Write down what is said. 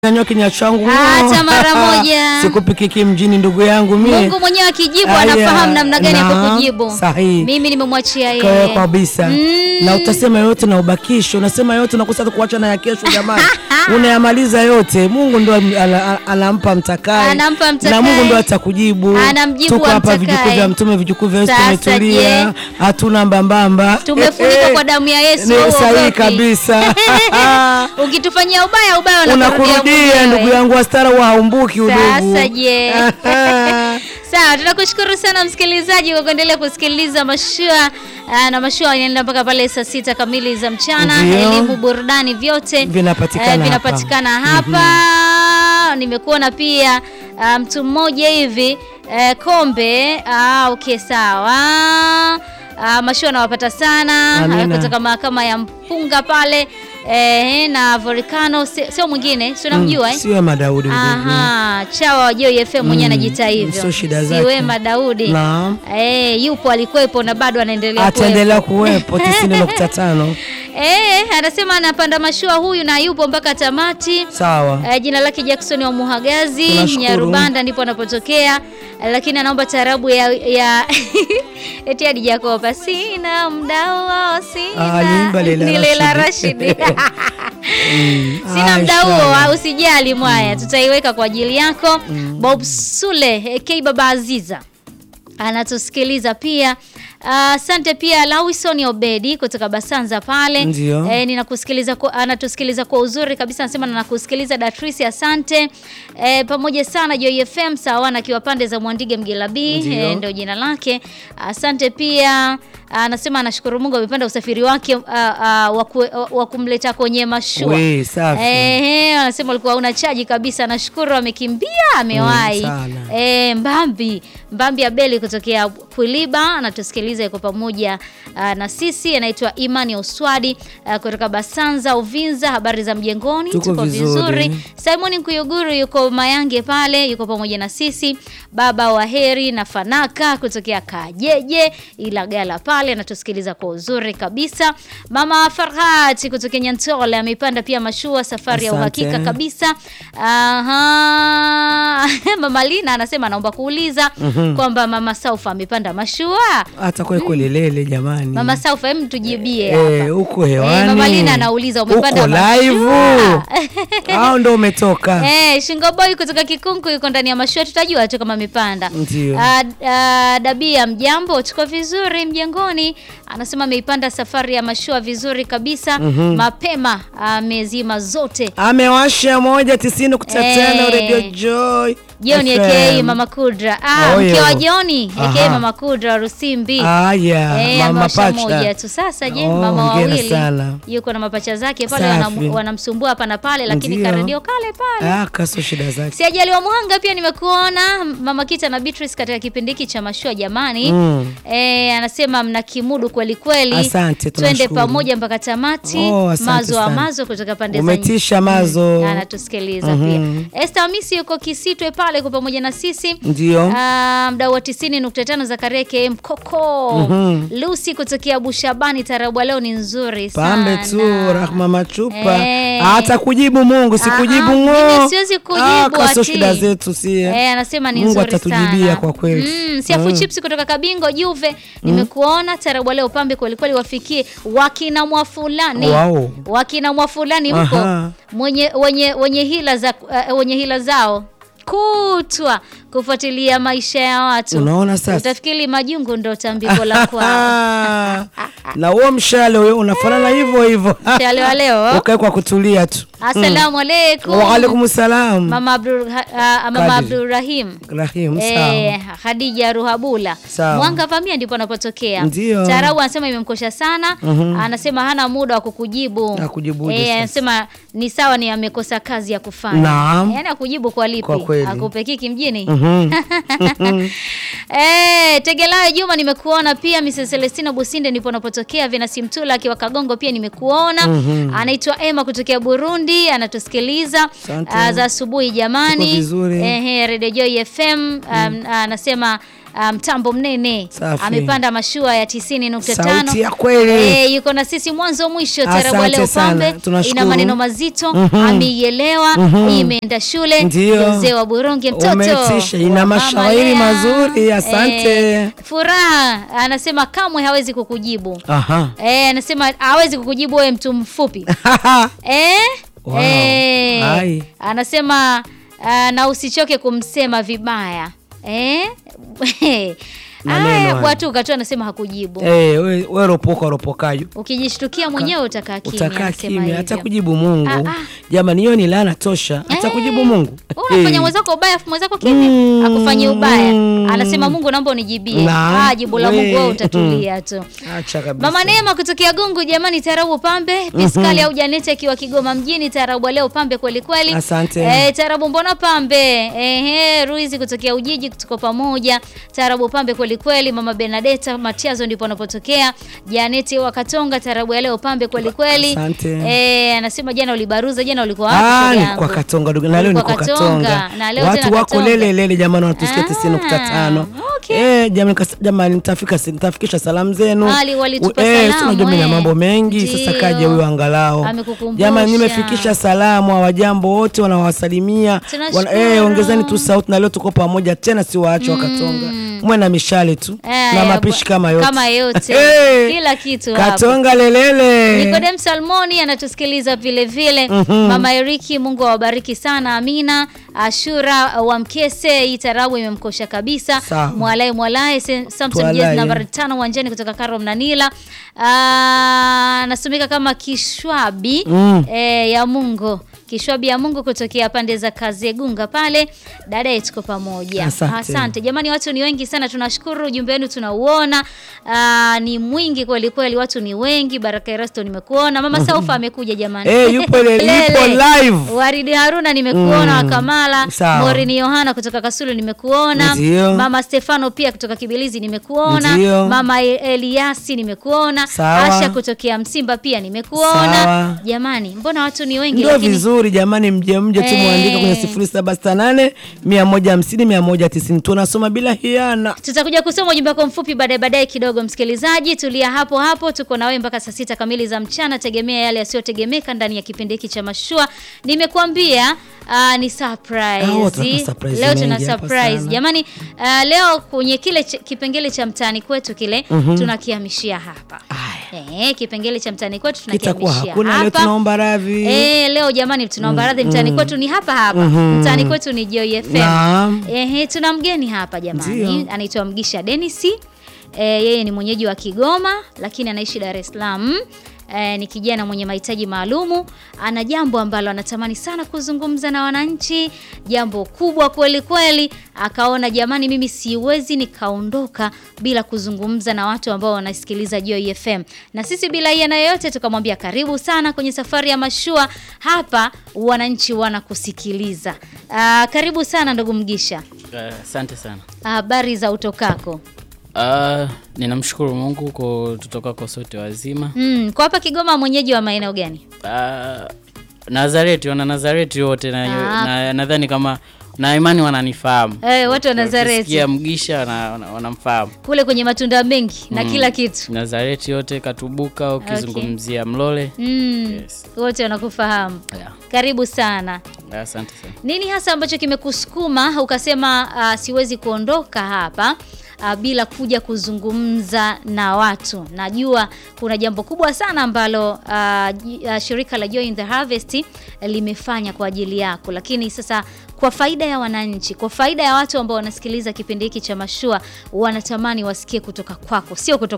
Nyanyua kinywa changu Hata mara moja. sikupikiki mjini ndugu yangu mie. Mungu mwenyewe akijibu Aya, anafahamu namna gani ya naam, kukujibu. sahihi. Mimi nimemwachia Kwa yeye. kabisa Mm. na utasema yote na ubakisho, unasema yote nakosa kuacha na ya kesho. Jamani, unayamaliza yote. Mungu ndo ala- ala- anampa mtakaye, Anampa mtakaye. na Mungu ndo atakujibu. Anamjibu Tuko hapa amtakaye. vijukuu vya Mtume, vijukuu vya Yesu, Sasa tumetulia, je? hatuna mbambamba, Tumefunikwa kwa damu ya Yesu, Ni wewe sahihi uogopi. kabisa. Ukitufanyia ubaya ubaya Unakurudia mwenyewe. ndugu yangu, wastara wa haumbuki udugu. Sasa je? Sawa, tunakushukuru sana msikilizaji kwa kuendelea kusikiliza mashua ah, na mashua inaenda mpaka pale saa sita kamili za mchana. Ndio. Elimu, burudani, vyote Vinapatikana eh, hapa. vinapatikana hapa. Nimekuona pia ah, mtu mmoja hivi eh, kombe. Ah, okay, sawa. Ah, mashua nawapata sana Amina. ah, kutoka mahakama ya Mpunga pale eh, na Volcano, si- sio mwingine, si unamjua eh? Siwe Madaudi udugu. Aha, chawa wa Joy FM mwenyewe Mm, anajiita hivyo. sio shida zake. Siwema Daudi. Naam. Eh, yupo alikuwepo na bado anaendelea Ataendelea kuwepo 90.5. Eh, anasema anapanda mashua huyu na yupo mpaka tamati. Sawa. Eh, jina lake Jackson wa Muhagazi, Tunashukuru. Nyarubanda ndipo anapotokea. Eh, lakini anaomba tarabu ya, ya eti hadi Jakoba sina mdao Ah, sina aliimba Leila Ni Leila Rashidi. Rashidi. Sina Ah, mda huo, inshallah. ah, usijali mwaya, tutaiweka kwa ajili yako. Bob Sule AK Baba Aziza anatusikiliza pia. Ah, Asante pia Lawison Obedi kutoka Basanza pale. Ndio. Eh, ninakusikiliza kwa, anatusikiliza kwa uzuri kabisa, anasema nakusikiliza Datrisi, asante. Eh, pamoja sana Joy FM sawa, akiwa pande za Mwandige Mgelabi Ndio. eh, ndio jina lake. Asante pia anasema anashukuru Mungu amepanda usafiri wake ah, ah, wa ku- wa kumleta kwenye mashua. We, safi. Eh, anasema alikuwa una chaji kabisa. Nashukuru amekimbia, amewahi. Mm, sana. Eh, Mbambi Mbambi Abeli kutokea Kwiliba anatusikiliza, yuko pamoja ah, na sisi. Anaitwa Imani Oswadi ah, kutoka Basanza Uvinza. Habari za mjengoni? Tuko vizuri. Simon Nkuyuguru yuko Mayange pale, yuko pamoja na sisi. Baba wa Heri na Fanaka kutokea Kajeje Ilagala pale anatusikiliza kwa uzuri kabisa. Mama Farhat kutokea Nyantole ameipanda pia mashua, safari ya Asante. uhakika kabisa. Aha. Mama Lina anasema anaomba kuuliza kwamba Mama Saufa amepanda mashua. Hata kwa kweli lele jamani. Mama Saufa, hem tujibie hapa. eh, uko Eh, hewani. Mama Lina anauliza umepanda uko live. mashua? Au ndo umetoka? Eh, Shingo Boy kutoka Kikunku yuko ndani ya mashua, tutajua tu kama amepanda. Ndio. Ah, ah, Dabia, mjambo, tuko vizuri mjengoni. Anasema ameipanda safari ya mashua vizuri kabisa mapema, amezima zote. Amewasha moja tisini nukta tano Eh. Radio Joy. Joni FM. aka Mama Kudra. Ah, Oh, mke yo. wa Joni aka Aha. Mama Kudra wa Rusimbi. Aya, Eh, mama amewasha moja pacha. tu. Sasa je, Oh, mama hongera wawili sana. yuko na mapacha zake pale Safi. wanam- wanamsumbua hapa na pale, lakini Ndio. karedio kale pale. Ah, kaso shida zake. Si ajali wa Muhanga pia nimekuona Mama Kita na Beatrice katika kipindi hiki cha mashua jamani. Mm. Eh, anasema mna kimudu kweli kweli. Asante, Twende tunashukuru. pamoja mpaka tamati. Oh, asante mazo wa sana. mazo kutoka pande za Umetisha mazo. Mm, anatusikiliza pia. Esther Hamisi yuko Kisitwe pale kwa pamoja na sisi. Ndio. Ah, mdau wa 90.5 za Kareke Mkoko. Lucy kutokea Bushabani tarabu leo ni nzuri sana. Pambe tu Rahma Machupa. Eh. Hata kujibu Mungu, sikujibu Ah, ngo. mimi siwezi kujibu, Ah, kaso ati. shida zetu sie. Eh, anasema ni Mungu nzuri atatujibia sana. kwa kweli. Mm, Siafu Chips kutoka Kabingo Juve nimekuona tarabu leo pambe kweli kweli wafikie wakina mwa fulani. Wow. Wakina mwa fulani huko Aha. mwenye wenye wenye hila za uh, wenye hila zao kutwa kufuatilia maisha ya watu. Unaona sasa? Utafikiri majungu ndo tambiko la kwao. Ah, na huo mshale huyo unafanana hivyo hivyo. Mshale wa leo. Ukae kwa kutulia tu. Asalamu alaikum. Wa alaikum salam. Mama Abdul uh, Mama Kadiri. Abdulrahim. Rahim, Eh, sawa. Khadija Ruhabula Sawa. Mwanga Vamia ndipo anapotokea. Ndio. Tarabu anasema imemkosha sana, anasema hana muda wa kukujibu. Akujibuje Eh, sasa? anasema ni sawa, ni amekosa kazi ya kufanya. Naam. Yaani akujibu kwa lipi? Kwa kweli. Akupekiki mjini. Mhm. Eh, Tegelayo Juma nimekuona pia Mrs. Celestina Businde ndipo anapotokea Venasi Mtula akiwa Kagongo pia nimekuona. Anaitwa Emma kutokea Burundi anatusikiliza Asante. ah, za asubuhi jamani. Tuko vizuri. Ehe, Radio Joy FM um, anasema ah, mtambo mnene Safi. amepanda mashua ya 90.5 Sauti ya kweli. Eh, yuko na sisi mwanzo mwisho. Tarabu Asante leo sana. pambe Tunashukuru. ina maneno mazito, ameielewa, imeenda shule. Ndio. Mzee wa Buronge mtoto Umetisha, ina wa Mama mashairi Lea. mazuri, asante. Eh, furaha anasema kamwe hawezi kukujibu. Aha. Eh, anasema hawezi kukujibu wewe mtu mfupi. Eh? Wow. Eh. Ai. Anasema ah, na usichoke kumsema vibaya. Eh? Maneno Aya, haya. bwatuka tu anasema hakujibu. Eh, we, we ropoka ropokayo Ukijishtukia mwenyewe utakaa kimya. utakaa anasema kimya, hivyo. hata kujibu Mungu. Ah, ah. Jamani, hiyo ni laana tosha, hata Eh, kujibu Mungu. Unafanya Eh. mwenzako ubaya afu mwenzako kimya. Mm, Akufanyie ubaya. mm. Anasema Mungu naomba unijibie. Na, Ah, jibu la we. Mungu wewe utatulia tu. Acha kabisa. Mama Neema kutokea Gungu, jamani, tarabu pambe Piskali au Janeti akiwa Kigoma mjini, tarabu leo pambe kweli kweli. Asante. Eh, tarabu mbona pambe? Ehe, Ruizi kutokea Ujiji, tuko pamoja. Tarabu pambe kweli kweli. Mama Benadeta Matiazo ndipo anapotokea. Janeti wa Katonga, tarabu ya leo pambe kweli kweli. Asante. Eh, anasema jana ulibaruza, jana ulikuwa wapi? Ah, shoga ni yangu? kwa Katonga ndugu, na leo Ulikuwa niko Katonga, Katonga. na leo Watu tena wako Katonga. lele lele jamani, wanatusikia Ah, 90.5. okay. Eh, jamani kas- jamani nitafika nitafikisha salamu zenu. Ali walitupa U- eh, salamu, si unajua mimi na eh. mambo mengi sasa Ndio. kaje huyo angalau. Amekukumbusha. Jamani nimefikisha salamu hawajambo wote wanawasalimia. Tunashukuru. eh, ongezeni tu sauti na leo tuko pamoja tena si waache wa Katonga. Mwe na mishale tu Eh, na mapishi kama yote. kama yote. Eh, Kila kitu hapo. Katonga lelele. Nikodem Salmoni anatusikiliza vile vile. Mama Eriki, Mungu awabariki sana. Amina. Ashura wa Mkese, hii tarabu imemkosha kabisa. Sawa. Mwalae Mwalae, Se- Samson Twalae. Jezi nambari tano uwanjani kutoka Karo Mnanila. Ah, Anasomeka kama Kishwabi Mm. eh, ya Mungu Kishwabi ya Mungu kutokea pande za Kazegunga pale. Dada yetu tuko pamoja. Asante. Asante. Jamani watu ni wengi sana tunashukuru ujumbe wenu tunauona. Ah, ni mwingi kweli kweli watu ni wengi. Baraka Erasto nimekuona. Mama Saufa amekuja jamani. Eh, yupo le- Lele. yupo live. Waridi Haruna nimekuona wa Kamala. Sawa. Morini Yohana kutoka Kasulu nimekuona. Ndio. Mama Stefano pia kutoka Kibilizi nimekuona. Ndio. Mama E- Eliasi nimekuona. Sawa. Asha kutokea Msimba pia nimekuona. Sawa. Jamani, mbona watu ni wengi Ndio lakini vizuri jamani, mje mje tu Eh. muandike kwenye 0768 150 190 tunasoma bila hiana. Tutakuja kusoma ujumbe wako mfupi baadaye baadaye kidogo, msikilizaji, tulia hapo hapo. Tuko na wewe mpaka saa sita kamili za mchana. Tegemea yale yasiyotegemeka ndani ya kipindi hiki cha mashua. Nimekuambia ah, ni surprise. Ah, tunapa surprise leo tuna mengi hapa surprise sana. jamani. ah, leo kwenye kile ch kipengele cha mtaani kwetu kile tunakihamishia hapa. Eh, kipengele cha mtaani kwetu Kitakuwa tunakihamishia hakuna leo, hapa. tunaomba radhi. Eh, leo jamani tunaomba radhi mtaani kwetu ni hapa hapa. Mtaani kwetu ni Joy FM. Naam. Ehe, tuna mgeni hapa jamani, Ndio. anaitwa Mgisha Dennis. E, yeye ni mwenyeji wa Kigoma lakini anaishi Dar es Salaam. E, ni kijana mwenye mahitaji maalumu. Ana jambo ambalo anatamani sana kuzungumza na wananchi, jambo kubwa kweli kweli. Akaona jamani, mimi siwezi nikaondoka bila kuzungumza na watu ambao wanasikiliza Joy FM, na sisi bila hiana yoyote tukamwambia karibu sana kwenye safari ya mashua. Hapa wananchi wanakusikiliza. Ah, karibu sana ndugu Mgisha. Eh, Asante sana. Habari za utokako? Ah, ninamshukuru Mungu kwa tutokako sote wazima. Mm, kwa hapa Kigoma mwenyeji wa maeneo gani? Ah, Nazareti, wana Nazareti wote na Ah. na- nadhani kama na imani wananifahamu. Eh, watu wa Nazareti Ukisikia Mgisha wana- wana- wanamfahamu. kule kwenye matunda mengi na kila kitu. Nazareti yote Katubuka, ukizungumzia Mlole. Mm, Yes. wote wanakufahamu. Yeah. Karibu sana. Asante sana. Nini hasa ambacho kimekusukuma ukasema ah, siwezi kuondoka hapa ah, bila kuja kuzungumza na watu? Najua kuna jambo kubwa sana ambalo ah, ji- ah, shirika la Joy in the Harvest limefanya kwa ajili yako, lakini sasa kwa faida ya wananchi, kwa faida ya watu ambao wanasikiliza kipindi hiki cha Mashua, wanatamani wasikie kutoka kwako, sio kutoka